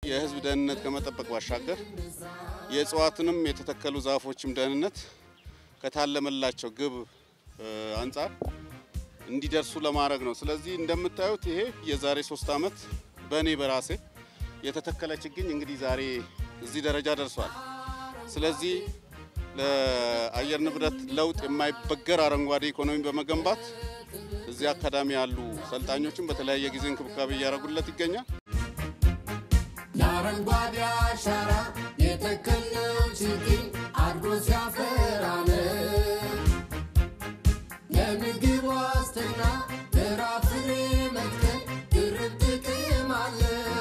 የሕዝብ ደህንነት ከመጠበቅ ባሻገር የእጽዋትንም የተተከሉ ዛፎችም ደህንነት ከታለመላቸው ግብ አንጻር እንዲደርሱ ለማድረግ ነው። ስለዚህ እንደምታዩት ይሄ የዛሬ ሶስት ዓመት በእኔ በራሴ የተተከለ ችግኝ እንግዲህ ዛሬ እዚህ ደረጃ ደርሷል። ስለዚህ ለአየር ንብረት ለውጥ የማይበገር አረንጓዴ ኢኮኖሚ በመገንባት እዚህ አካዳሚ ያሉ ሰልጣኞችን በተለያየ ጊዜ እንክብካቤ እያደረጉለት ይገኛል። የአረንጓዴ አሻራ የተከልነው ችግኝ አድጎ ሲያፈራን የምግብ ዋስትና ፍራፍሬ መትከል ድርብ ጥቅም አለ።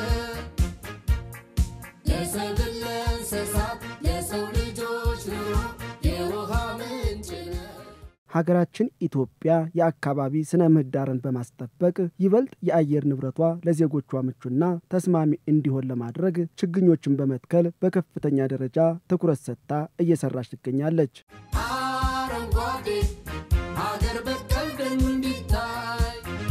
ለሰብል ለእንስሳት ለሰው ልጆች ኑሮ የውሃ ምንጭ ነው። ሀገራችን ኢትዮጵያ የአካባቢ ስነ ምህዳርን በማስጠበቅ ይበልጥ የአየር ንብረቷ ለዜጎቿ ምቹና ተስማሚ እንዲሆን ለማድረግ ችግኞችን በመትከል በከፍተኛ ደረጃ ትኩረት ሰጥታ እየሰራች ትገኛለች። አረንጓዴ ሀገር በቀል ደኑ እንዲታይ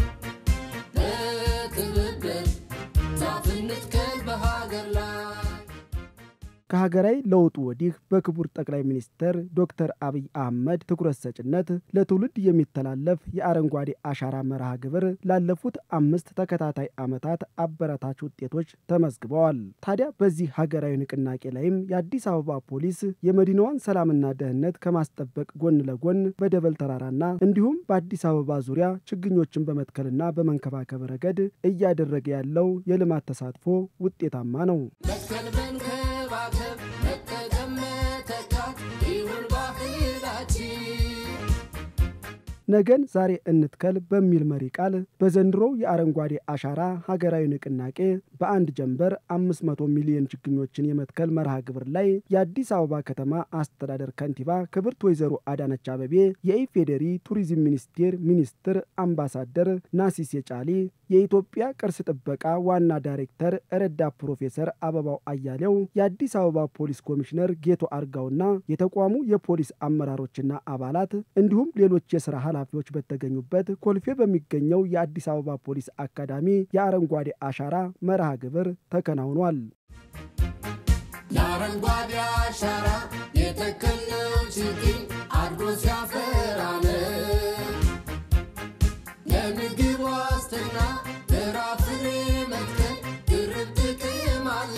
በትብብር ዛፍ እንትከል በሀገር ላይ ከሀገራዊ ለውጡ ወዲህ በክቡር ጠቅላይ ሚኒስትር ዶክተር አብይ አህመድ ትኩረት ሰጭነት ለትውልድ የሚተላለፍ የአረንጓዴ አሻራ መርሃ ግብር ላለፉት አምስት ተከታታይ ዓመታት አበረታች ውጤቶች ተመዝግበዋል። ታዲያ በዚህ ሀገራዊ ንቅናቄ ላይም የአዲስ አበባ ፖሊስ የመዲናዋን ሰላምና ደህንነት ከማስጠበቅ ጎን ለጎን በደበል ተራራና እንዲሁም በአዲስ አበባ ዙሪያ ችግኞችን በመትከልና በመንከባከብ ረገድ እያደረገ ያለው የልማት ተሳትፎ ውጤታማ ነው። መትከል መንከባከብ መጠቀም መተካት ይሁን ባህላችን ነገን ዛሬ እንትከል በሚል መሪ ቃል በዘንድሮው የአረንጓዴ አሻራ ሀገራዊ ንቅናቄ በአንድ ጀንበር 500 ሚሊዮን ችግኞችን የመትከል መርሃ ግብር ላይ የአዲስ አበባ ከተማ አስተዳደር ከንቲባ ክብርት ወይዘሮ አዳነች አበቤ፣ የኢፌዴሪ ቱሪዝም ሚኒስቴር ሚኒስትር አምባሳደር ናሲሴ ጫሊ፣ የኢትዮጵያ ቅርስ ጥበቃ ዋና ዳይሬክተር ረዳት ፕሮፌሰር አበባው አያሌው፣ የአዲስ አበባ ፖሊስ ኮሚሽነር ጌቶ አርጋውና የተቋሙ የፖሊስ አመራሮችና አባላት እንዲሁም ሌሎች የስራ ኃላፊዎች በተገኙበት ኮልፌ በሚገኘው የአዲስ አበባ ፖሊስ አካዳሚ የአረንጓዴ አሻራ መርሃ ግብር ተከናውኗል። የአረንጓዴ አሻራ የተከልነው ችግኝ አድጎ ሲያፈራን የምግብ ዋስትና ፍራፍሬ መትከል ድርብ ጥቅም አለ።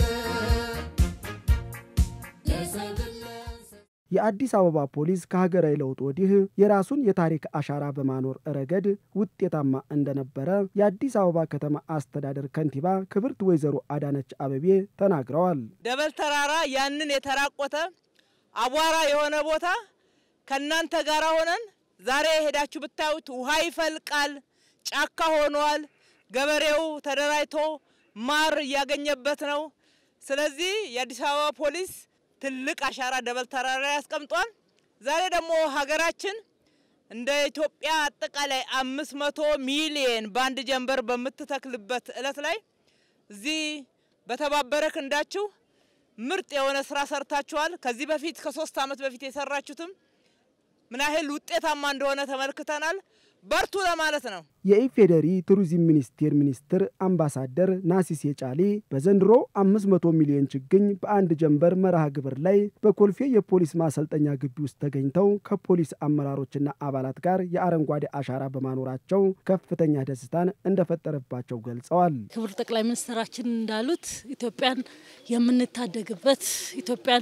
ለሰብል ለእንስሳት የአዲስ አበባ ፖሊስ ከሀገራዊ ለውጥ ወዲህ የራሱን የታሪክ አሻራ በማኖር ረገድ ውጤታማ እንደነበረ የአዲስ አበባ ከተማ አስተዳደር ከንቲባ ክብርት ወይዘሮ አዳነች አበቤ ተናግረዋል። ደበል ተራራ ያንን የተራቆተ አቧራ የሆነ ቦታ ከእናንተ ጋር ሆነን ዛሬ ሄዳችሁ ብታዩት ውሃ ይፈልቃል፣ ጫካ ሆኗል። ገበሬው ተደራጅቶ ማር እያገኘበት ነው። ስለዚህ የአዲስ አበባ ፖሊስ ትልቅ አሻራ ደበል ተራራ ላይ ያስቀምጧል። ዛሬ ደግሞ ሀገራችን እንደ ኢትዮጵያ አጠቃላይ አምስት መቶ ሚሊየን በአንድ ጀንበር በምትተክልበት እለት ላይ እዚህ በተባበረ ክንዳችሁ ምርጥ የሆነ ስራ ሰርታችኋል። ከዚህ በፊት ከሶስት ዓመት በፊት የሰራችሁትም ምን ያህል ውጤታማ እንደሆነ ተመልክተናል። በርቱ ለማለት ነው። የኢፌዴሪ ቱሪዝም ሚኒስቴር ሚኒስትር አምባሳደር ናሲሴ ጫሊ በዘንድሮ 500 ሚሊዮን ችግኝ በአንድ ጀንበር መርሃ ግብር ላይ በኮልፌ የፖሊስ ማሰልጠኛ ግቢ ውስጥ ተገኝተው ከፖሊስ አመራሮችና አባላት ጋር የአረንጓዴ አሻራ በማኖራቸው ከፍተኛ ደስታን እንደፈጠረባቸው ገልጸዋል። ክቡር ጠቅላይ ሚኒስትራችን እንዳሉት ኢትዮጵያን የምንታደግበት ኢትዮጵያን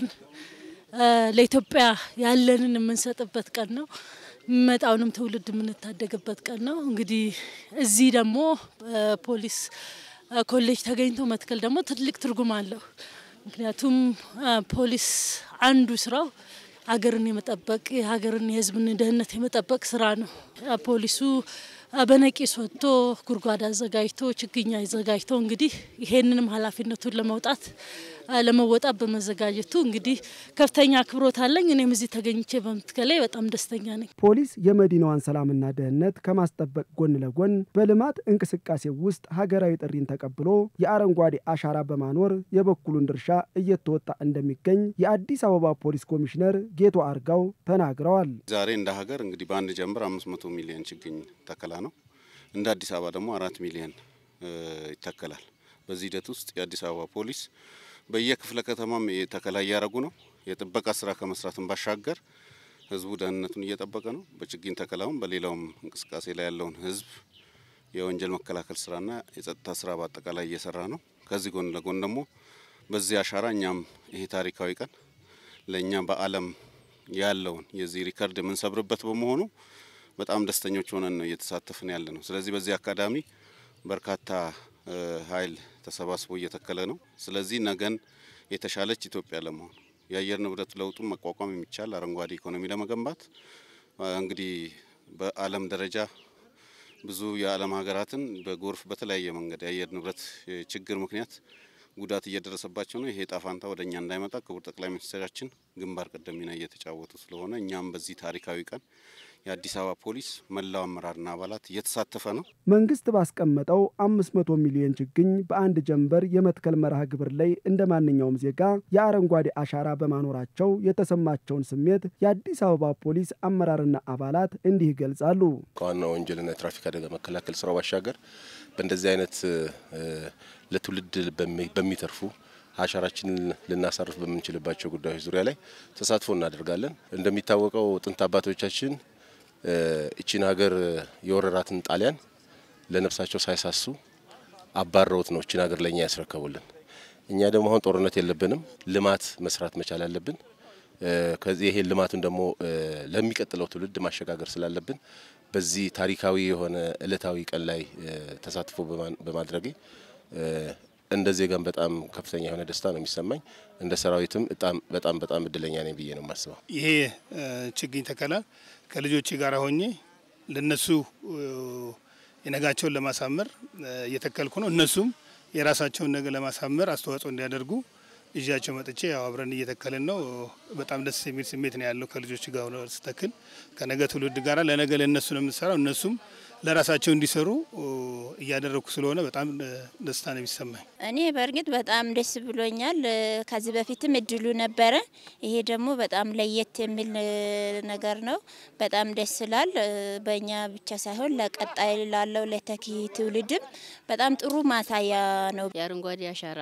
ለኢትዮጵያ ያለንን የምንሰጥበት ቀን ነው። የሚመጣውንም ትውልድ የምንታደግበት ቀን ነው። እንግዲህ እዚህ ደግሞ ፖሊስ ኮሌጅ ተገኝቶ መትከል ደግሞ ትልቅ ትርጉም አለው። ምክንያቱም ፖሊስ አንዱ ስራው ሀገርን የመጠበቅ የሀገርን የሕዝብን ደህንነት የመጠበቅ ስራ ነው። ፖሊሱ በነቂስ ወጥቶ ጉድጓድ አዘጋጅቶ ችግኝ አዘጋጅቶ እንግዲህ ይሄንንም ኃላፊነቱን ለመውጣት ለመወጣት በመዘጋጀቱ እንግዲህ ከፍተኛ አክብሮት አለኝ። እኔም እዚህ ተገኝቼ በምትከሌ በጣም ደስተኛ ነኝ። ፖሊስ የመዲናዋን ሰላምና ደህንነት ከማስጠበቅ ጎን ለጎን በልማት እንቅስቃሴ ውስጥ ሀገራዊ ጥሪን ተቀብሎ የአረንጓዴ አሻራ በማኖር የበኩሉን ድርሻ እየተወጣ እንደሚገኝ የአዲስ አበባ ፖሊስ ኮሚሽነር ጌቶ አርጋው ተናግረዋል። ዛሬ እንደ ሀገር እንግዲህ በአንድ ጀንበር አምስት መቶ ሚሊዮን ችግኝ ተከላ ነው። እንደ አዲስ አበባ ደግሞ አራት ሚሊዮን ይተከላል። በዚህ ሂደት ውስጥ የአዲስ አበባ ፖሊስ በየክፍለ ከተማም ተከላ እያደረጉ ነው። የጥበቃ ስራ ከመስራትን ባሻገር ህዝቡ ደህንነቱን እየጠበቀ ነው። በችግኝ ተከላውም በሌላውም እንቅስቃሴ ላይ ያለውን ህዝብ የወንጀል መከላከል ስራና የጸጥታ ስራ በአጠቃላይ እየሰራ ነው። ከዚህ ጎን ለጎን ደግሞ በዚህ አሻራ እኛም ይሄ ታሪካዊ ቀን ለእኛ በዓለም ያለውን የዚህ ሪከርድ የምንሰብርበት በመሆኑ በጣም ደስተኞች ሆነን ነው እየተሳተፍን ያለ ነው። ስለዚህ በዚህ አካዳሚ በርካታ ኃይል ተሰባስቦ እየተከለ ነው። ስለዚህ ነገን የተሻለች ኢትዮጵያ ለመሆን የአየር ንብረት ለውጡን መቋቋም የሚቻል አረንጓዴ ኢኮኖሚ ለመገንባት እንግዲህ በዓለም ደረጃ ብዙ የዓለም ሀገራትን በጎርፍ በተለያየ መንገድ የአየር ንብረት ችግር ምክንያት ጉዳት እየደረሰባቸው ነው። ይሄ ዕጣ ፈንታ ወደ እኛ እንዳይመጣ ክቡር ጠቅላይ ሚኒስትራችን ግንባር ቀደም ሚና እየተጫወቱ ስለሆነ እኛም በዚህ ታሪካዊ ቀን የአዲስ አበባ ፖሊስ መላው አመራርና አባላት እየተሳተፈ ነው። መንግስት ባስቀመጠው 500 ሚሊዮን ችግኝ በአንድ ጀንበር የመትከል መርሃ ግብር ላይ እንደ ማንኛውም ዜጋ የአረንጓዴ አሻራ በማኖራቸው የተሰማቸውን ስሜት የአዲስ አበባ ፖሊስ አመራርና አባላት እንዲህ ይገልጻሉ። ከዋና ወንጀልና የትራፊክ አደጋ መከላከል ስራው ባሻገር በእንደዚህ አይነት ለትውልድ በሚተርፉ አሻራችንን ልናሳርፍ በምንችልባቸው ጉዳዮች ዙሪያ ላይ ተሳትፎ እናደርጋለን። እንደሚታወቀው ጥንት አባቶቻችን እቺን ሀገር የወረራትን ጣሊያን ለነፍሳቸው ሳይሳሱ አባረውት ነው እቺን ሀገር ለእኛ ያስረከቡልን። እኛ ደግሞ አሁን ጦርነት የለብንም፣ ልማት መስራት መቻል አለብን። ከዚህ ይሄ ልማቱን ደግሞ ለሚቀጥለው ትውልድ ማሸጋገር ስላለብን በዚህ ታሪካዊ የሆነ እለታዊ ቀን ላይ ተሳትፎ በማድረጌ እንደ ዜጋም በጣም ከፍተኛ የሆነ ደስታ ነው የሚሰማኝ። እንደ ሰራዊትም በጣም በጣም እድለኛ ነኝ ብዬ ነው የማስበው። ይሄ ችግኝ ተከላ ከልጆቼ ጋር ሆኜ ለነሱ የነጋቸውን ለማሳመር እየተከልኩ ነው። እነሱም የራሳቸውን ነገር ለማሳመር አስተዋጽኦ እንዲያደርጉ ይዣቸው መጥቼ ያው አብረን እየተከልን ነው። በጣም ደስ የሚል ስሜት ነው ያለው ከልጆች ጋር ስተክል ከነገ ትውልድ ጋር ለነገ ለእነሱ ነው የምንሰራው እነሱም ለራሳቸው እንዲሰሩ እያደረግኩ ስለሆነ በጣም ደስታ ነው የሚሰማኝ። እኔ በእርግጥ በጣም ደስ ብሎኛል። ከዚህ በፊትም እድሉ ነበረ። ይሄ ደግሞ በጣም ለየት የሚል ነገር ነው። በጣም ደስ ይላል። በእኛ ብቻ ሳይሆን ለቀጣይ ላለው ለተኪ ትውልድም በጣም ጥሩ ማሳያ ነው። የአረንጓዴ አሻራ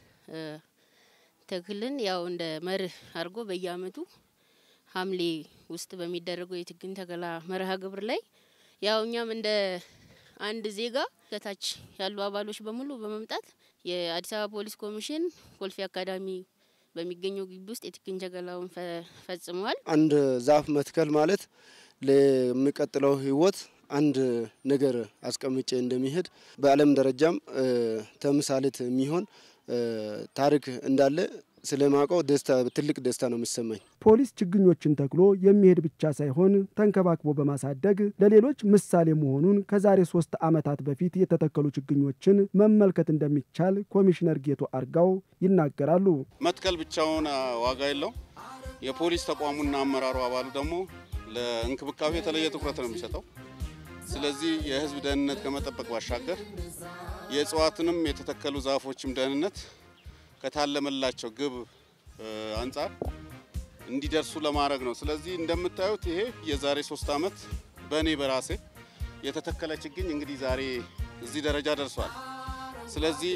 ተክልን ያው እንደ መርህ አድርጎ በየአመቱ ሐምሌ ውስጥ በሚደረገው የችግኝ ተከላ መርሃ ግብር ላይ ያው እኛም እንደ አንድ ዜጋ ከታች ያሉ አባሎች በሙሉ በመምጣት የአዲስ አበባ ፖሊስ ኮሚሽን ኮልፌ አካዳሚ በሚገኘው ግቢ ውስጥ የችግኝ ተከላውን ፈጽመዋል። አንድ ዛፍ መትከል ማለት ለሚቀጥለው ህይወት አንድ ነገር አስቀምጬ እንደሚሄድ በዓለም ደረጃም ተምሳሌት የሚሆን ታሪክ እንዳለ ስለማውቀው ደስታ ትልቅ ደስታ ነው የሚሰማኝ። ፖሊስ ችግኞችን ተክሎ የሚሄድ ብቻ ሳይሆን ተንከባክቦ በማሳደግ ለሌሎች ምሳሌ መሆኑን ከዛሬ ሶስት ዓመታት በፊት የተተከሉ ችግኞችን መመልከት እንደሚቻል ኮሚሽነር ጌቶ አርጋው ይናገራሉ። መትከል ብቻውን ዋጋ የለውም። የፖሊስ ተቋሙና አመራሩ አባሉ ደግሞ ለእንክብካቤ የተለየ ትኩረት ነው የሚሰጠው። ስለዚህ የህዝብ ደህንነት ከመጠበቅ ባሻገር የእጽዋትንም የተተከሉ ዛፎችም ደህንነት ከታለመላቸው ግብ አንጻር እንዲደርሱ ለማድረግ ነው። ስለዚህ እንደምታዩት ይሄ የዛሬ ሶስት ዓመት በእኔ በራሴ የተተከለ ችግኝ እንግዲህ ዛሬ እዚህ ደረጃ ደርሷል። ስለዚህ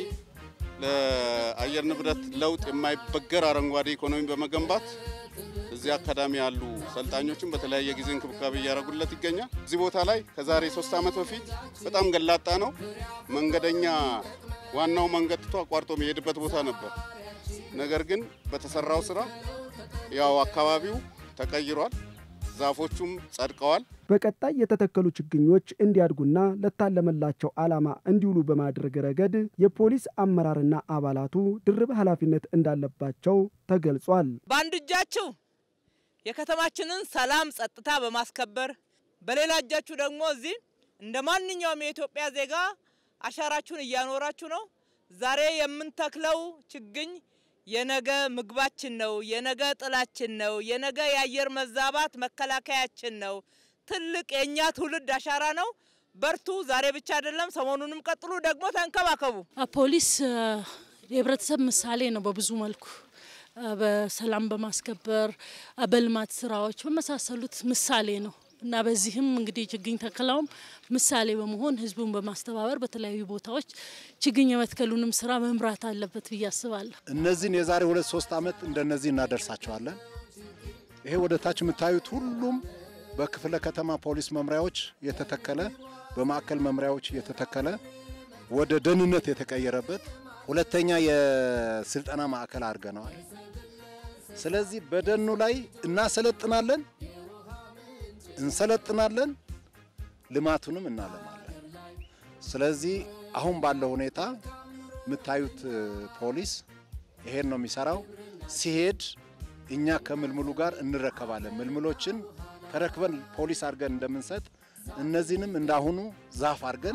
ለአየር ንብረት ለውጥ የማይበገር አረንጓዴ ኢኮኖሚ በመገንባት እዚህ አካዳሚ ያሉ ሰልጣኞችን በተለያየ ጊዜ እንክብካቤ እያደረጉለት ይገኛል። እዚህ ቦታ ላይ ከዛሬ ሶስት ዓመት በፊት በጣም ገላጣ ነው። መንገደኛ ዋናው መንገድ ትቶ አቋርጦ የሚሄድበት ቦታ ነበር። ነገር ግን በተሰራው ስራ ያው አካባቢው ተቀይሯል፣ ዛፎቹም ጸድቀዋል። በቀጣይ የተተከሉ ችግኞች እንዲያድጉና ለታለመላቸው ዓላማ እንዲውሉ በማድረግ ረገድ የፖሊስ አመራርና አባላቱ ድርብ ኃላፊነት እንዳለባቸው ተገልጿል። በአንድ እጃችሁ የከተማችንን ሰላም ጸጥታ በማስከበር በሌላ እጃችሁ ደግሞ እዚህ እንደ ማንኛውም የኢትዮጵያ ዜጋ አሻራችሁን እያኖራችሁ ነው። ዛሬ የምንተክለው ችግኝ የነገ ምግባችን ነው፣ የነገ ጥላችን ነው፣ የነገ የአየር መዛባት መከላከያችን ነው። ትልቅ የእኛ ትውልድ አሻራ ነው። በርቱ። ዛሬ ብቻ አይደለም፣ ሰሞኑንም ቀጥሉ። ደግሞ ተንከባከቡ። ፖሊስ የህብረተሰብ ምሳሌ ነው በብዙ መልኩ በሰላም በማስከበር በልማት ስራዎች በመሳሰሉት ምሳሌ ነው። እና በዚህም እንግዲህ ችግኝ ተከላውም ምሳሌ በመሆን ህዝቡን በማስተባበር በተለያዩ ቦታዎች ችግኝ የመትከሉንም ስራ መምራት አለበት ብዬ አስባለሁ። እነዚህን የዛሬ ሁለት ሶስት ዓመት እንደነዚህ እናደርሳቸዋለን። ይሄ ወደ ታች የምታዩት ሁሉም በክፍለ ከተማ ፖሊስ መምሪያዎች የተተከለ በማዕከል መምሪያዎች የተተከለ ወደ ደህንነት የተቀየረበት ሁለተኛ የስልጠና ማዕከል አድርገነዋል። ስለዚህ በደኑ ላይ እናሰለጥናለን፣ እንሰለጥናለን፣ ልማቱንም እናለማለን። ስለዚህ አሁን ባለው ሁኔታ የምታዩት ፖሊስ ይሄን ነው የሚሰራው። ሲሄድ እኛ ከምልምሉ ጋር እንረከባለን። ምልምሎችን ተረክበን ፖሊስ አድርገን እንደምንሰጥ እነዚህንም እንዳሁኑ ዛፍ አድርገን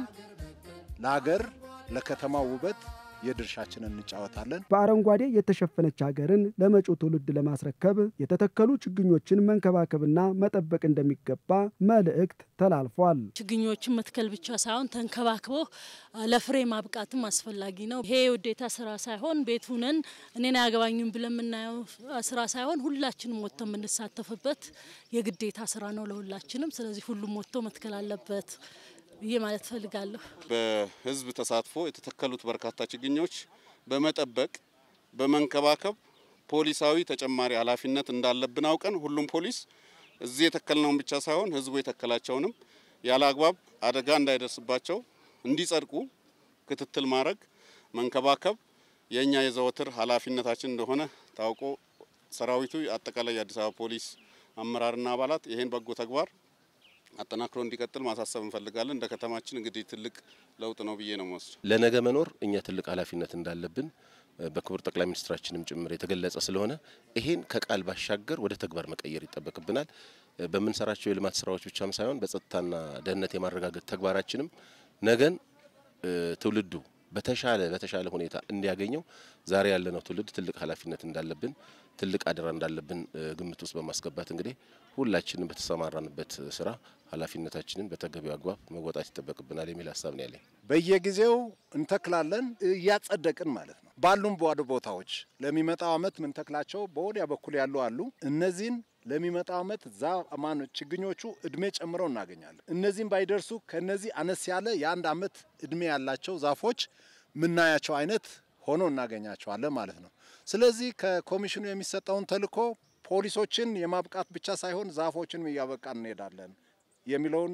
ለሀገር ለከተማው ውበት የድርሻችንን እንጫወታለን። በአረንጓዴ የተሸፈነች ሀገርን ለመጪው ትውልድ ለማስረከብ የተተከሉ ችግኞችን መንከባከብና መጠበቅ እንደሚገባ መልእክት ተላልፏል። ችግኞችን መትከል ብቻ ሳይሆን ተንከባክቦ ለፍሬ ማብቃትም አስፈላጊ ነው። ይሄ የውዴታ ስራ ሳይሆን ቤት ሁነን እኔን አያገባኝም ብለን የምናየው ስራ ሳይሆን ሁላችንም ወጥቶ የምንሳተፍበት የግዴታ ስራ ነው ለሁላችንም። ስለዚህ ሁሉም ወጥቶ መትከል አለበት ብዬ ማለት ፈልጋለሁ። በህዝብ ተሳትፎ የተተከሉት በርካታ ችግኞች በመጠበቅ በመንከባከብ ፖሊሳዊ ተጨማሪ ኃላፊነት እንዳለብን አውቀን ሁሉም ፖሊስ እዚህ የተከልነውን ብቻ ሳይሆን ህዝቡ የተከላቸውንም ያለ አግባብ አደጋ እንዳይደርስባቸው እንዲጸድቁ ክትትል ማድረግ መንከባከብ የእኛ የዘወትር ኃላፊነታችን እንደሆነ ታውቆ ሰራዊቱ አጠቃላይ የአዲስ አበባ ፖሊስ አመራርና አባላት ይህን በጎ ተግባር አጠናክሮ እንዲቀጥል ማሳሰብ እንፈልጋለን። እንደ ከተማችን እንግዲህ ትልቅ ለውጥ ነው ብዬ ነው መወስድ። ለነገ መኖር እኛ ትልቅ ኃላፊነት እንዳለብን በክቡር ጠቅላይ ሚኒስትራችንም ጭምር የተገለጸ ስለሆነ ይሄን ከቃል ባሻገር ወደ ተግባር መቀየር ይጠበቅብናል። በምንሰራቸው የልማት ስራዎች ብቻም ሳይሆን በጸጥታና ደህንነት የማረጋገጥ ተግባራችንም ነገን ትውልዱ በተሻለ በተሻለ ሁኔታ እንዲያገኘው ዛሬ ያለነው ትውልድ ትልቅ ኃላፊነት እንዳለብን ትልቅ አደራ እንዳለብን ግምት ውስጥ በማስገባት እንግዲህ ሁላችንም በተሰማራንበት ስራ ኃላፊነታችንን በተገቢው አግባብ መወጣት ይጠበቅብናል የሚል ሀሳብ ነው ያለኝ። በየጊዜው እንተክላለን እያጸደቅን ማለት ነው። ባሉም ባዶ ቦታዎች ለሚመጣው ዓመት ምንተክላቸው በወዲያ በኩል ያሉ አሉ። እነዚህን ለሚመጣው ዓመት ዛ ማን ችግኞቹ እድሜ ጨምረው እናገኛለን። እነዚህም ባይደርሱ ከነዚህ አነስ ያለ የአንድ ዓመት እድሜ ያላቸው ዛፎች ምናያቸው አይነት ሆኖ እናገኛቸዋለን ማለት ነው። ስለዚህ ከኮሚሽኑ የሚሰጠውን ተልዕኮ ፖሊሶችን የማብቃት ብቻ ሳይሆን ዛፎችንም እያበቃን እንሄዳለን የሚለውን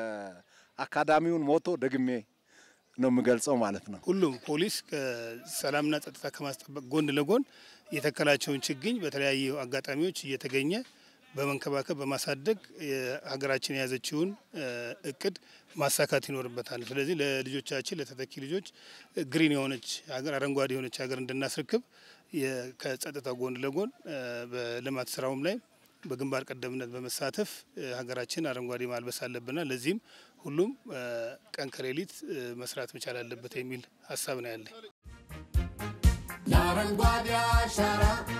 የአካዳሚውን ሞቶ ደግሜ ነው የምገልጸው ማለት ነው። ሁሉም ፖሊስ ከሰላምና ጸጥታ ከማስጠበቅ ጎን ለጎን የተከላቸውን ችግኝ በተለያዩ አጋጣሚዎች እየተገኘ በመንከባከብ በማሳደግ ሀገራችን የያዘችውን እቅድ ማሳካት ይኖርበታል። ስለዚህ ለልጆቻችን ለተተኪ ልጆች ግሪን የሆነች ሀገር አረንጓዴ የሆነች ሀገር እንድናስረክብ ከጸጥታ ጎን ለጎን በልማት ስራውም ላይ በግንባር ቀደምነት በመሳተፍ ሀገራችን አረንጓዴ ማልበስ አለብና ለዚህም ሁሉም ቀን ከሌሊት መስራት መቻል አለበት የሚል ሀሳብ ነው ያለኝ። የአረንጓዴ አሻራ